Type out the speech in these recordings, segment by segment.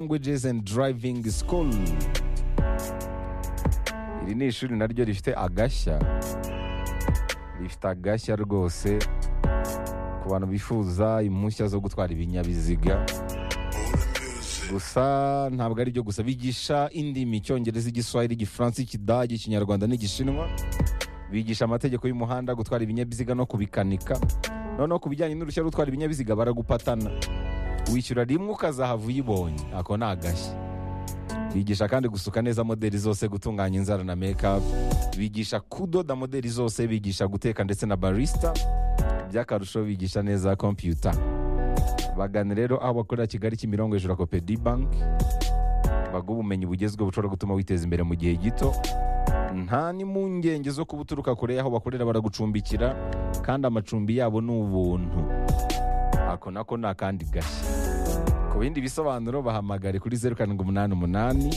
languages and driving school iri ni ishuri naryo rifite agashya rifite agashya rwose ku bantu bifuza impushya zo gutwara ibinyabiziga gusa ntabwo ari byo gusa bigisha indimi icyongereza igiswahili igifaransa ikidage ikinyarwanda n'igishinwa bigisha amategeko y'umuhanda gutwara ibinyabiziga no kubikanika noneho ku bijyanye n'uruhushya rwo gutwara ibinyabiziga baragupatana wishyura rimwe ukazahava uyibonye ako ni agashya bigisha kandi gusuka neza modeli zose gutunganya inzara na mekapu bigisha kudoda modeli zose bigisha guteka ndetse na barisita by'akarusho bigisha neza kompiyuta bagane rero aho bakorera kigali kimirongo hejuru ya kopedi banki baguha ubumenyi bugezweho bushobora gutuma witeza imbere mu gihe gito nta n'impungenge zo kuba uturuka kure y'aho bakorera baragucumbikira kandi amacumbi yabo ni ubuntu ako nako ni akandi gashya ku bindi bisobanuro bahamagare kuri zeru karindwi umunani umunani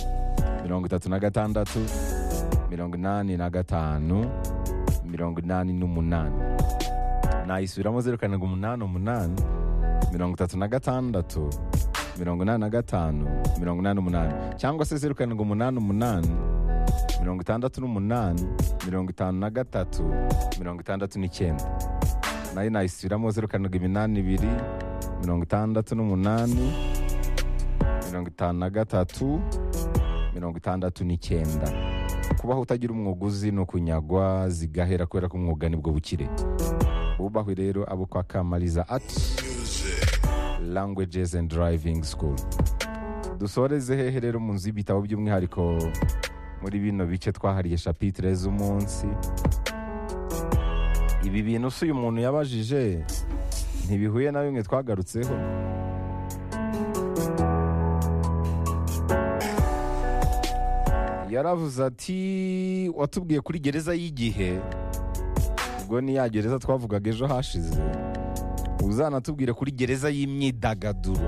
mirongo itatu na gatandatu mirongo inani na gatanu mirongo inani n'umunani nayisubiramo zeru karindwi umunani umunani mirongo itatu na gatandatu mirongo inani na gatanu mirongo inani n'umunani cyangwa se zeru karindwi umunani umunani mirongo itandatu n'umunani mirongo itanu na gatatu mirongo itandatu n'icyenda nayo nayisubiramo zeru karindwi iminani ibiri mirongo itandatu n'umunani mirongo itanu na gatatu mirongo itandatu n'icyenda kubaho utagira umwuga uzi ni ukunyagwa zigahera kubera ko umwuga nibwo bukire bubahwe rero abo kwa kamariza ati languages and driving school dusoreze hehe rero mu nzu y'ibitabo by'umwihariko muri bino bice twahariye shapitire z'umunsi ibi bintu si uyu muntu yabajije ntibihuye na bimwe twagarutseho yaravuze ati watubwiye kuri gereza y'igihe ubwo ni ya gereza twavugaga ejo hashize uzanatubwire kuri gereza y'imyidagaduro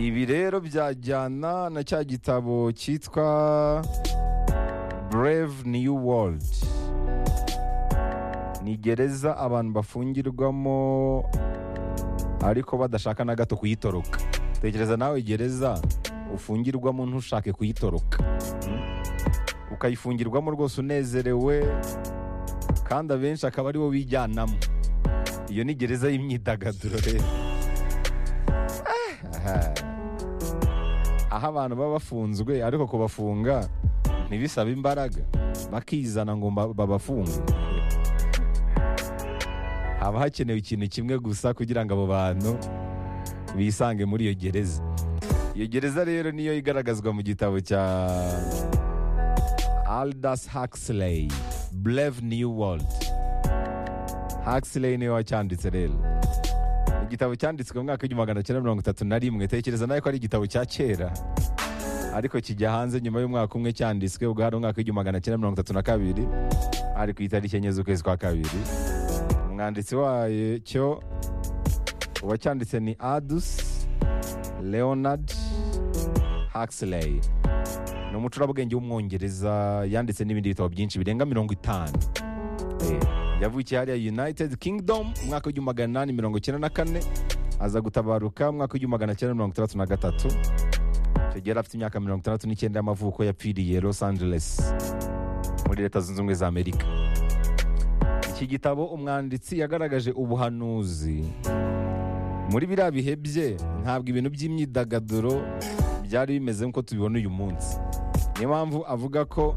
ibi rero byajyana na cya gitabo cyitwa brave new world ni gereza abantu bafungirwamo ariko badashaka na gato kuyitoroka tekereza nawe gereza ufungirwamo ntushake kuyitoroka Mm. ukayifungirwamo rwose unezerewe kandi abenshi akaba aribo bijyanamo iyo ni gereza y'imyidagaduro rero Aha. aho abantu baba bafunzwe ariko kubafunga ntibisaba imbaraga bakizana ngo mba- babafunge haba hakenewe ikintu kimwe gusa kugira ngo abo bantu bisange muri iyo gereza iyo gereza rero niyo igaragazwa mu gitabo cya aldous huxley brave new world huxley niwe wacyanditse rero igitabo cyanditswe mu mwaka w'igihumbi magana cyenda mirongo itatu na rimwe tekereza nawe ko ari igitabo cya kera ariko kijya hanze nyuma y'umwaka umwe cyanditswe ubwo hari umwaka w'igihumbi magana cyenda mirongo itatu na kabiri ari ku itariki enye z'ukwezi kwa kabiri umwanditsi wacyo uwacyanditse ni adus leonard huxley ni umucurabwenge w'umwongereza yanditse n'ibindi bitabo byinshi birenga mirongo itanu Eh, yavukiye hariya united kingdom umwaka w'igihumbi magana inani mirongo icyenda na kane aza gutabaruka umwaka w'igihumbi magana cyenda mirongo itandatu na gatatu icyo gihe yari afite imyaka mirongo itandatu n'icyenda y'amavuko yapfiriye los angeles muri leta zunze ubumwe za amerika iki gitabo umwanditsi yagaragaje ubuhanuzi muri biriya bihe bye ntabwo ibintu by'imyidagaduro byari bimeze nk'uko tubibona uyu munsi niyo mpamvu avuga ko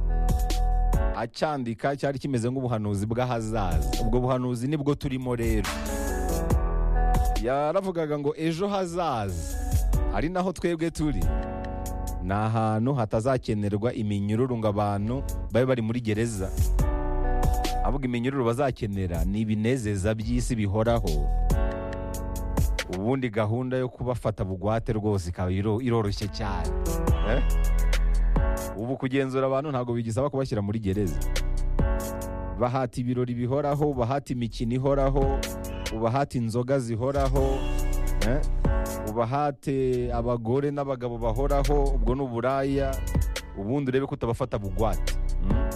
acyandika cyari kimeze nk'ubuhanuzi bw'ahazaza ubwo buhanuzi nibwo turimo rero yaravugaga ngo ejo hazaza ari naho twebwe turi ni ahantu hatazakenerwa iminyururu ngo abantu babe bari muri gereza avuga iminyururu bazakenera ni ibinezeza by'isi bihoraho ubundi gahunda yo kubafata bugwate rwose ikaba iro- iroroshye cyane Eh? ubu kugenzura abantu ntabwo bigisaba kubashyira muri gereza bahata ibirori bihoraho ubahata imikino ihoraho ubahata inzoga zihoraho eh? ubahate abagore n'abagabo bahoraho ubwo ni uburaya ubundi urebe ko utabafata bugwate Mm?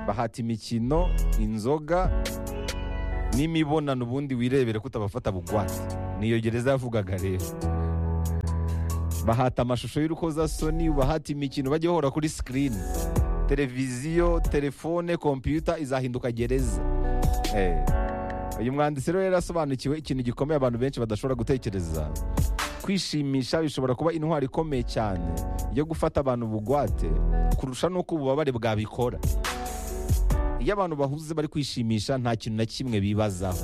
bahata imikino inzoga n'imibonano ubundi wirebere ko utabafata bugwate niyo gereza yavugaga rero bahata amashusho y'urukozasoni bahata imikino bajya bahora kuri sikirini televiziyo telefone kompiyuta izahinduka gereza uyu mwanditsi rero yarasobanukiwe ikintu gikomeye abantu benshi badashobora gutekereza kwishimisha bishobora kuba intwaro ikomeye cyane yo gufata abantu bugwate kurusha n'uko ububabare bwabikora iyo abantu bahuze bari kwishimisha nta kintu na kimwe bibazaho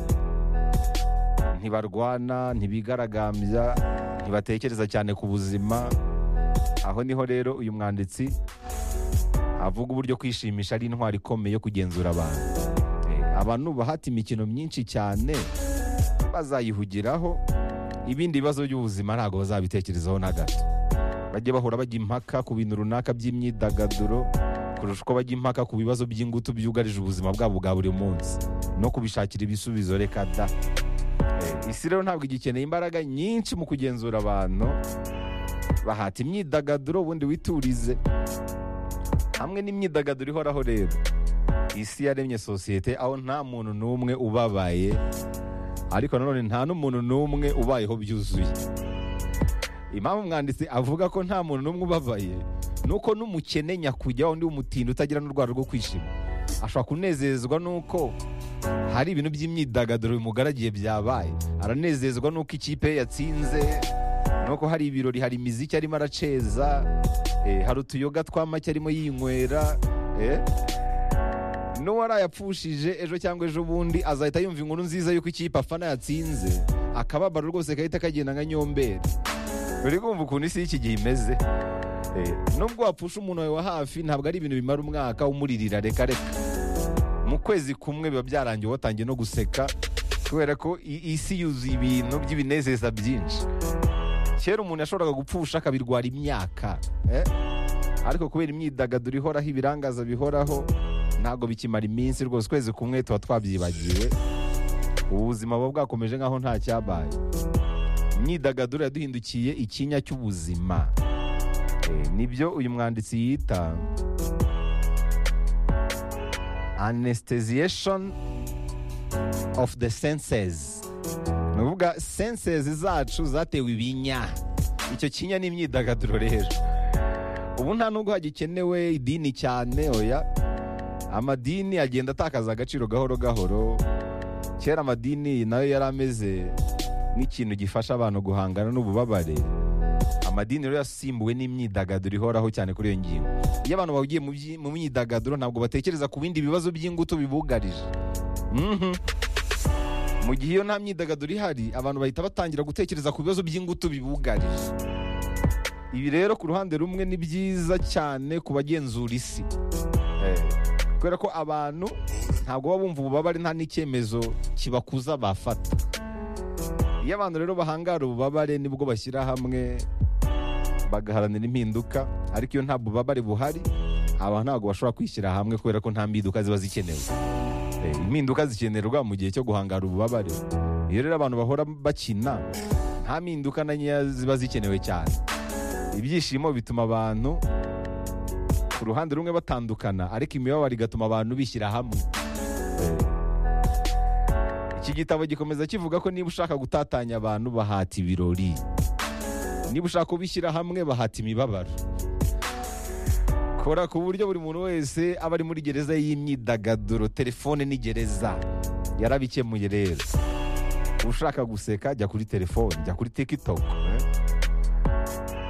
ntibarwana ntibigaragambya ntibatekereza cyane ku buzima aho niho rero uyu mwanditsi avuga uburyo kwishimisha ari intwaro ikomeye yo kugenzura abantu abantu bahata imikino myinshi cyane bazayihugiraho ibindi bibazo by'ubuzima ntabwo bazabitekerezaho na gato bajye bahora bajya impaka ku bintu runaka by'imyidagaduro kurusha uko bajya impaka ku bibazo by'ingutu byugarije ubuzima bwabo bwa buri munsi no kubishakira ibisubizo reka da isi rero ntabwo igikeneye imbaraga nyinshi mu kugenzura abantu bahata imyidagaduro ubundi witurize hamwe n'imyidagaduro ihoraho rero isi yaremye sosiyete aho nta muntu n'umwe ubabaye ariko nanone nta n'umuntu n'umwe ubayeho byuzuye impamvu umwanditsi avuga ko nta muntu n'umwe ubabaye ni uko n'umukene nyakujya undi w'umutindi utagira n'urwara rwo kwishima ashobora kunezezwa n'uko hari ibintu by'imyidagaduro bimugaragiye byabaye aranezezwa n'uko ikipe ye yatsinze nuko hari ibirori hari imiziki arimo araceza hari utuyoga twa make arimo yinywera n'uwari yapfushije ejo cyangwa ejo bundi azahita yumva inkuru nziza y'uko ikipe afana yatsinze akababaro rwose gahita kagenda nka nyomberi uri kumva ukuntu isi y'iki gihe imeze nubwo wapfusha umuntu wawe wa hafi ntabwo ari ibintu bimara umwaka umuririra reka reka mu kwezi kumwe biba byarangiye watangiye no guseka kubera ko isi yuzuye ibintu by'ibinezeza byinshi kera umuntu yashoboraga gupfusha akabirwara imyaka ariko kubera imyidagaduro ihoraho ibirangaza bihoraho ntabwo bikimara iminsi rwose ukwezi kumwe tuba twabyibagiwe ubuzima buba bwakomeje nk'aho nta cyabaye imyidagaduro yaduhindukiye ikinya cy'ubuzima nibyo uyu mwanditsi yita anesiteziyeshoni ofu de sensezi ni ukuvuga sensezi zacu zatewe ibinya icyo kinya ni imyidagaduro rero ubu nta nubwo hagikenewe idini cyane oya amadini agenda atakaza agaciro gahoro gahoro kera amadini nayo yari ameze nk'ikintu gifasha abantu guhangana n'ububabare amadini rero yasimbuwe n'imyidagaduro ihoraho cyane kuri iyo ngingo iyo abantu bahugiye mu myidagaduro ntabwo batekereza ku bindi bibazo by'ingutu bibugarije mu gihe iyo nta myidagaduro ihari abantu bahita batangira gutekereza ku bibazo by'ingutu bibugarije ibi rero ku ruhande rumwe ni byiza cyane ku bagenzura isi kubera ko abantu ntabwo baba bumva ububabare nta n'icyemezo kibakuza bafata iyo abantu rero bahangara ububabare nibwo bashyira hamwe bagaharanira impinduka ariko iyo nta bubabare buhari abantu ntabwo bashobora kwishyira hamwe kubera ko nta mpinduka ziba zikenewe impinduka zikenerwa mu gihe cyo guhangara ububabare iyo rero abantu bahora bakina nta mpinduka na nkeya ziba zikenewe cyane ibyishimo bituma abantu ku ruhande rumwe batandukana ariko imibabaro igatuma abantu bishyira hamwe iki gitabo gikomeza kivuga ko niba ushaka gutatanya abantu bahata ibirori niba ushaka kubishyira hamwe bahata imibabaro kora ku buryo buri muntu wese aba ari muri gereza y'imyidagaduro telefone ni gereza yarabikemuye rero ushaka guseka jya kuri telefone jya kuri tikitoke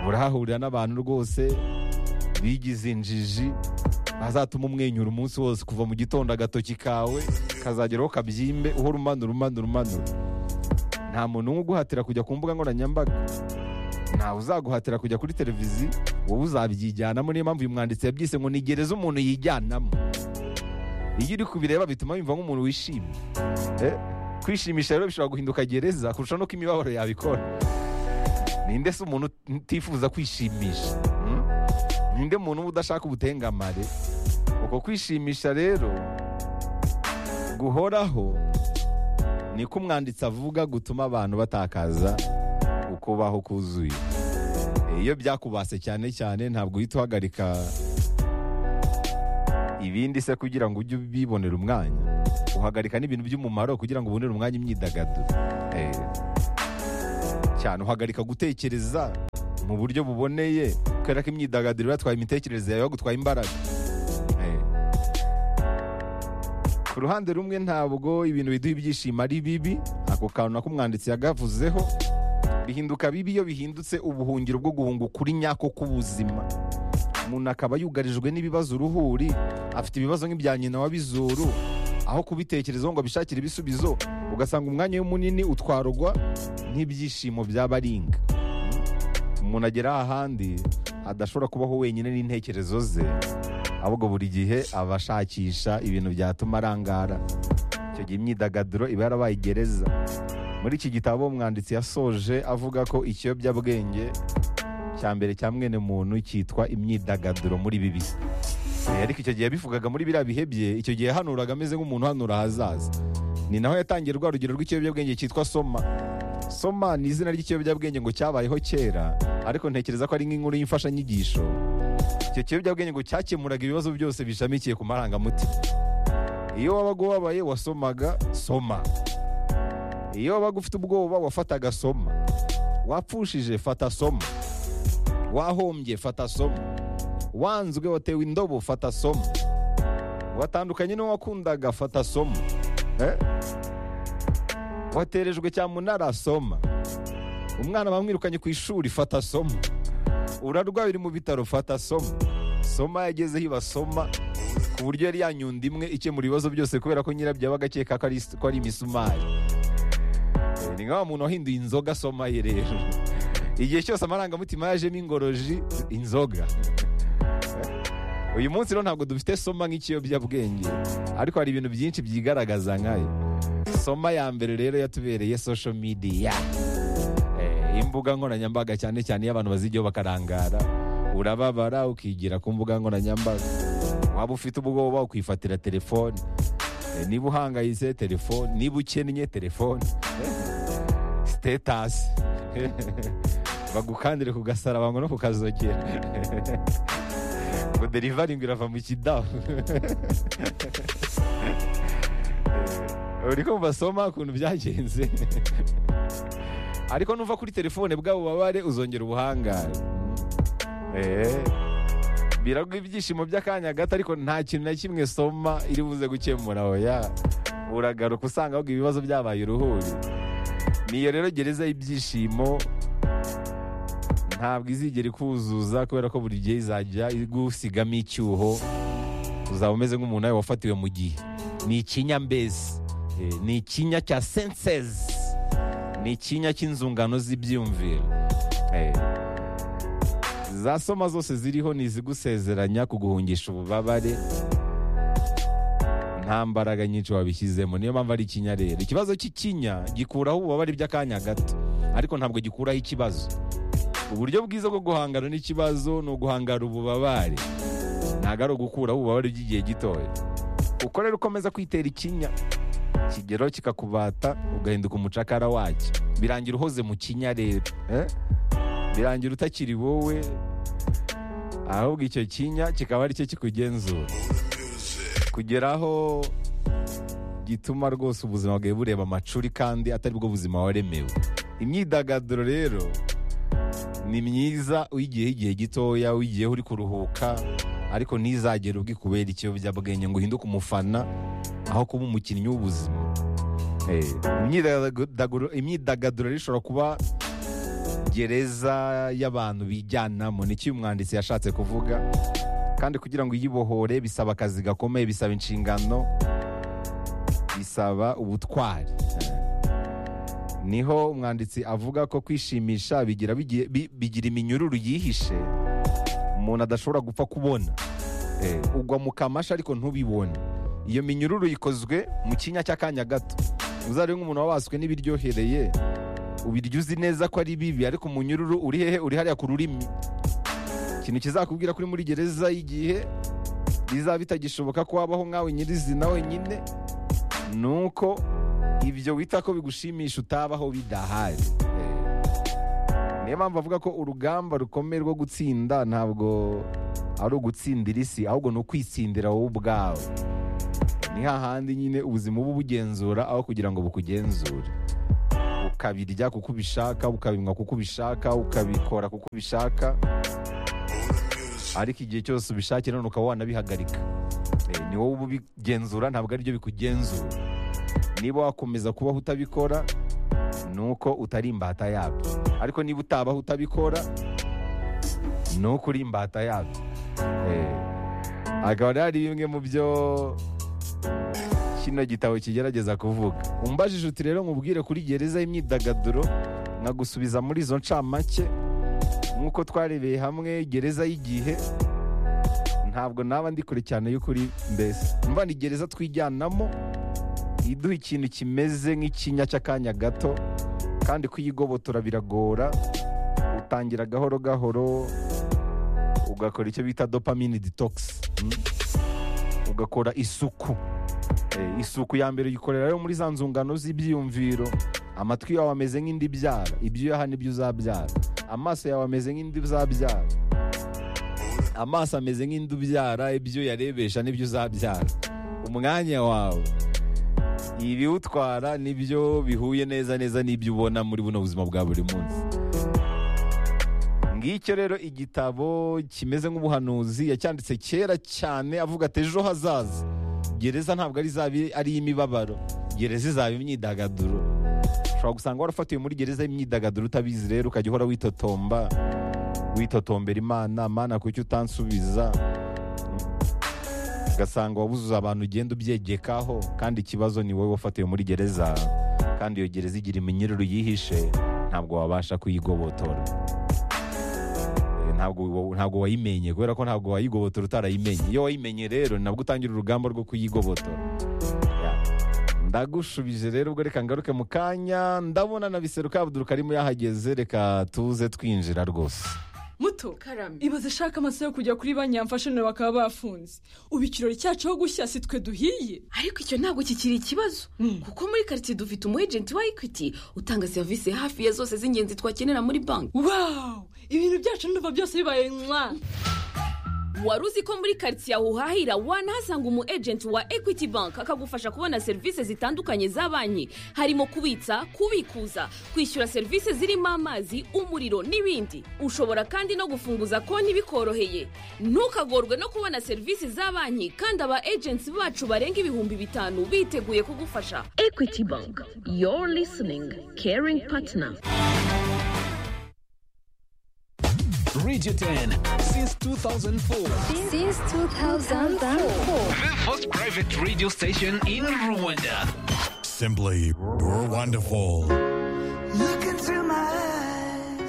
urahahurira n'abantu rwose bigize injiji azatuma umwenyura umunsi wose kuva mu gitondo agatoki kawe kazageraho kabyimbe uhora umanura umanura umanura nta muntu umwe uguhatira kujya ku mbuga nkoranyambaga ntawe uzaguhatira kujya kuri televiziyo wowe uzabyijyanamo niyo mpamvu uyu mwanditsi yabyise ngo nigereze umuntu yijyanamo iyo uri kubireba bituma yumva nk'umuntu wishimye kwishimisha rero bishobora guhinduka gereza kurusha n'uko imibabaro yabikora ninde se umuntu utifuza kwishimisha ninde muntu uba udashaka ubutengamare uko kwishimisha rero guhoraho niko umwanditsi avuga gutuma abantu batakaza uko baho kuzuye iyo byakubase cyane cyane ntabwo uhita uhagarika ibindi se kugira ngo ujye ubibonera umwanya uhagarika n'ibintu by'umumaro kugira ngo ubonere umwanya imyidagaduro cyane uhagarika gutekereza mu buryo buboneye kubera ko imyidagaduro ibatwaye imitekerereze yawe bagutwaye imbaraga Eh. ku ruhande rumwe ntabwo ibintu biduha ibyishimo ari bibi ako kantu nako umwanditsi yagavuzeho bihinduka bibi iyo bihindutse ubuhungiro bwo guhunga ukuri nyako k'ubuzima umuntu akaba yugarijwe n'ibibazo uruhuri afite ibibazo nk'ibya nyina wabizuru aho kubitekerezaho ngo abishakire ibisubizo ugasanga umwanya we munini utwarwa n'ibyishimo by'abaringa umuntu agera ahandi adashobora kubaho wenyine n'intekerezo ze ahubwo buri gihe aba ashakisha ibintu byatuma arangara icyo gihe imyidagaduro iba yarabaye gereza muri iki gitabo umwanditsi yasoje avuga ko ikiyobyabwenge cya mbere cya mwene muntu cyitwa imyidagaduro muri bibi Eh, ariko icyo gihe yabivugaga muri biriya bihe bye icyo gihe yahanuraga ameze nk'umuntu uhanura ahazaza ni naho yatangiye rwa rugero rw'ikiyobyabwenge cyitwa soma soma ni izina ry'ikiyobyabwenge ngo cyabayeho kera ariko ntekereza ko ari nk'inkuru y'imfashanyigisho icyo kiyobyabwenge ngo cyakemuraga ibibazo byose bishamikiye ku marangamutima iyo wabaga ubabaye wasomaga soma iyo wabaga ufite ubwoba wafataga soma wapfushije fata soma wahombye fata soma wanzwe watewe indobo fata somo watandukanye n'uwo wakundaga fata somo Eh? waterejwe cyamunara soma umwana bamwirukanye ku ishuri fata somo urarwaye uri mu bitaro fata somo soma yagezeho ibasoma ku buryo yari yanyunda imwe ikemura ibibazo byose kubera ko nyirabyo yabaga akeka ko ari- ko ari imisumari Eh, ni nka wa muntu wahinduye inzoga soma ye rero igihe cyose amarangamutima yajemo ingoroji inzoga uyu munsi rero ntabwo dufite soma nk'ikiyobyabwenge ariko hari ibintu byinshi byigaragaza nkayo soma ya mbere rero yatubereye social media Eh, imbuga nkoranyambaga cyane cyane iyo abantu bazijyaho bakarangara urababara ukigira ku mbuga nkoranyambaga waba ufite ubwoba ukifatira telefone Eh, niba uhangayitse telefone niba ukennye telefone sitetasi bagukandire ku gasaraba ngo no kukazogera ngo derivaringi irava mu kidaho uri kumva soma ukuntu byagenze ariko nuva kuri telefone bwa bubabare uzongera ubuhangare Eh, biraguha ibyishimo by'akanya gato ariko nta kintu na kimwe soma iri buze gukemura oya uragaruka usanga ahubwo ibibazo byabaye uruhuri niyo rero gereza y'ibyishimo ntabwo izigera ikuzuza kubera ko buri gihe izajya igusigamo icyuho uzaba umeze nk'umuntu nawe wafatiwe mu gihe ni ikinyambezi Eh, ni ikinya cya sensezi ni ikinya cy'inzungano z'ibyiyumviro Eh, za soma zose ziriho ni izigusezeranya kuguhungisha ububabare nta mbaraga nyinshi wabishyizemo niyo mpamvu ari ikinya rero ikibazo cy'ikinya gikuraho ububabare by'akanya gato ariko ntabwo gikuraho ikibazo uburyo bwiza bwo guhangana n'ikibazo ni uguhangana ububabare ntabwo ari ugukuraho ububabare by'igihe gitoya uko rero ukomeza kwitera ikinya ikigero kikakubata ugahinduka umucakara wacyo birangira uhoze mu kinya rero eh? birangira utakiri wowe ahubwo icyo kinya kikaba ari cyo kikugenzura kugera aho gituma rwose ubuzima bwawe bureba amacuri kandi atari bwo buzima waremewe imyidagaduro rero ni myiza uyigiyeho igihe gitoya uyigiyeho uri kuruhuka ariko ntizagere ubwikubera ikiyobyabwenge ngo uhinduke umufana aho kuba umukinnyi w'ubuzima Eh, imyidagaduro- imyidagaduro rero ishobora kuba gereza y'abantu bijyanamo ni cyo uyu mwanditsi yashatse kuvuga kandi kugira ngo uyibohore bisaba akazi gakomeye bisaba inshingano bisaba ubutwari niho umwanditsi avuga ko kwishimisha bigira, bigiye- bi- bigira iminyururu yihishe umuntu adashobora gupfa kubona Eh, ugwa mu kamashi ariko ntubibone iyo minyururu ikozwe mu kinya cy'akanya gato uzari nk'umuntu wabaswe n'ibiryohereye ubirya uzi neza ko ari bibi ariko umunyururu uri hehe uri hariya ku rurimi ikintu kizakubwira kuri muri gereza y'igihe bizaba bitagishoboka ko wabaho nkawe nyirizina wenyine ni uko ibyo wita ko bigushimisha utabaho bidahari Eh, niyo mpamvu avuga ko urugamba rukomeye rwo gutsinda ntabwo ari ugutsindira isi ahubwo ni ukwitsindira wowe ubwawe ni hahandi nyine ubuzima uba ubugenzura aho kugira ngo bukugenzure ukabirya kuko ubishaka ukabinywa kuko ubishaka ukabikora kuko ubishaka ariko igihe cyose ubishakiye none ukaba wanabihagarika Eh, ni wowe uba ubigenzura ntabwo aribyo bikugenzura niba wakomeza kubaho utabikora ni uko utari imbata yabyo ariko niba utabaho utabikora ni uko uri imbata yabyo Eh, akaba rero ari bimwe mu byo kino gitabo kigerageza kuvuga umbajije uti rero nkubwire kuri gereza y'imyidagaduro nkagusubiza muri izo ncamake nk'uko twarebeye hamwe gereza y'igihe ntabwo naba ndi kure cyane y'ukuri mbese mva ni gereza twijyanamo iduha ikintu kimeze nk'ikinya cy'akanya gato kandi kuyigobotora biragora utangira gahoro gahoro ugakora icyo bita dopamine detox mm? ugakora isuku Eh, isuku ya mbere uyikorera rero muri za nzungano z'ibyiyumviro amatwi yawe ameze nk'indibyara ibyuyaha nibyo uzabyara amaso yawe ameze nk'indi uzabyara amaso ameze nk'indi ubyara ibyo yarebesha n'ibyo uzabyara umwanya wawe ibiwutwara nibyo bihuye neza neza n'ibyo ubona muri buno buzima bwa buri munsi ngicyo rero igitabo kimeze nk'ubuhanuzi yacyanditse kera cyane avuga ati ejo hazaza gereza ntabwo ari izaba ari iy'imibabaro gereza izaba imyidagaduro ushobora gusanga warafatiwe muri gereza y'imyidagaduro utabizi rero ukajya uhora witotomba witotombera imana mana kuki utansubiza ugasanga wabuzuza abantu ugenda ubyegekaho kandi ikibazo ni wowe wafatiwe muri gereza kandi iyo gereza igira iminyururu yihishe ntabwo wabasha kuyigobotora Eh, ntabwo wa- ntabwo wayimenye kubera ko ntabwo wayigobotora utarayimenye iyo wayimenye rero nabwo utangira urugamba rwo kuyigobotora Yeah. ndagushubije rero ubwo reka ngaruke mu kanya ndabona na biseruka abuduru karimo yahageze reka tuze twinjira rwose muto karame ibaze ishaka amasaha yo kujya kuri banki yamfashije bakaba bafunze ubu ikirori cyacu aho gushya si twe duhiye ariko icyo ntabwo kikiri ikibazo kuko muri karitsiye dufite umu ejenti wa ekwiti utanga serivisi hafi ya zose z'ingenzi twakenera muri banki wawu ibintu byacu ndumva byose bibaye mwa wari uzi ko muri karitsiye aho uhahira wanahasanga umu ejenti wa ekwiti banki akagufasha kubona serivisi zitandukanye za banki harimo kubitsa kubikuza kwishyura serivisi zirimo amazi umuriro n'ibindi ushobora kandi no gufunguza konti bikoroheye ntukagorwe no kubona serivisi za banki kandi aba ejenti bacu barenga ibihumbi bitanu biteguye kugufasha ekwiti banki yoru lisiningi keringi patina Radio 10 since 2004. since 2004. The first private radio station in Rwanda. Simply, you're wonderful.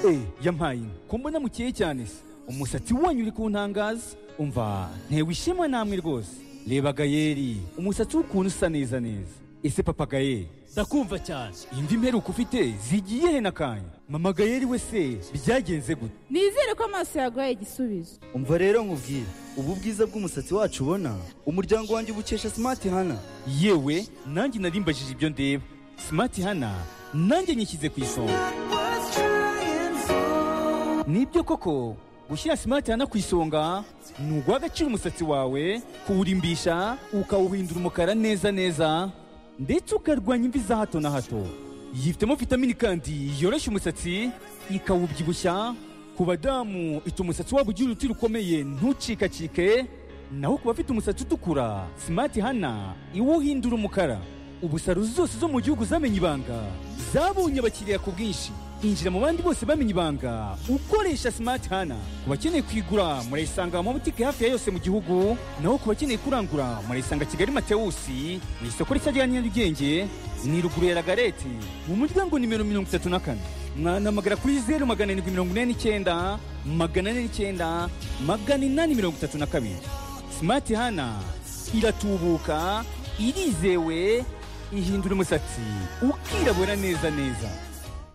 Eh, yampaye inka ko mbona mukeye cyane se umusatsi wanyu uri kuntangaza umva ntewe ishema namwe rwose reba gayeri umusatsi w'ukuntu usa neza neza ese papa gayeri ndakumva cyane iyi mvi mperuka ufite zigiye he n'akanya mama gayeri we se byagenze gute nizere ko amaso yaguhaye igisubizo umva rero nkubwire ubu bwiza bw'umusatsi wacu ubona umuryango wanjye ubukesha simati hana yewe nanjye narimbajije ibyo ndeba simati hana nanjye nyishyize ku isonga nibyo koko gushyira simati hana ku isonga ni uguha agaciro umusatsi wawe kuwurimbisha ukawuhindura umukara neza neza ndetse ukarwanya imvi za hato na hato yifitemo vitamini kandi yoroshya umusatsi ikawubyibushya ku badamu ituma umusatsi wabo ugira uruti rukomeye ntucikacike naho ku bafite umusatsi utukura simati hana iwuhindura umukara ubu salo zose zo mu gihugu zamenye ibanga zabonye abakiriya ku bwinshi injira mu bandi bose bamenye ibanga ukoresha simati hana ku bakeneye kuyigura murayisanga mu mabutike hafi ya yose mu gihugu naho ku bakeneye kurangura murayisanga kigali matewusi mu isoko rishya rya nyarugenge ni ruguru ya ragareti mu muryango nimero mirongo itatu na kane mwanamagara kuri zeru magana arindwi mirongo ine n'icyenda magana ane n'icyenda magana inani mirongo itatu na kabiri simati hana iratubuka irizewe ihindura umusatsi ukirabura neza neza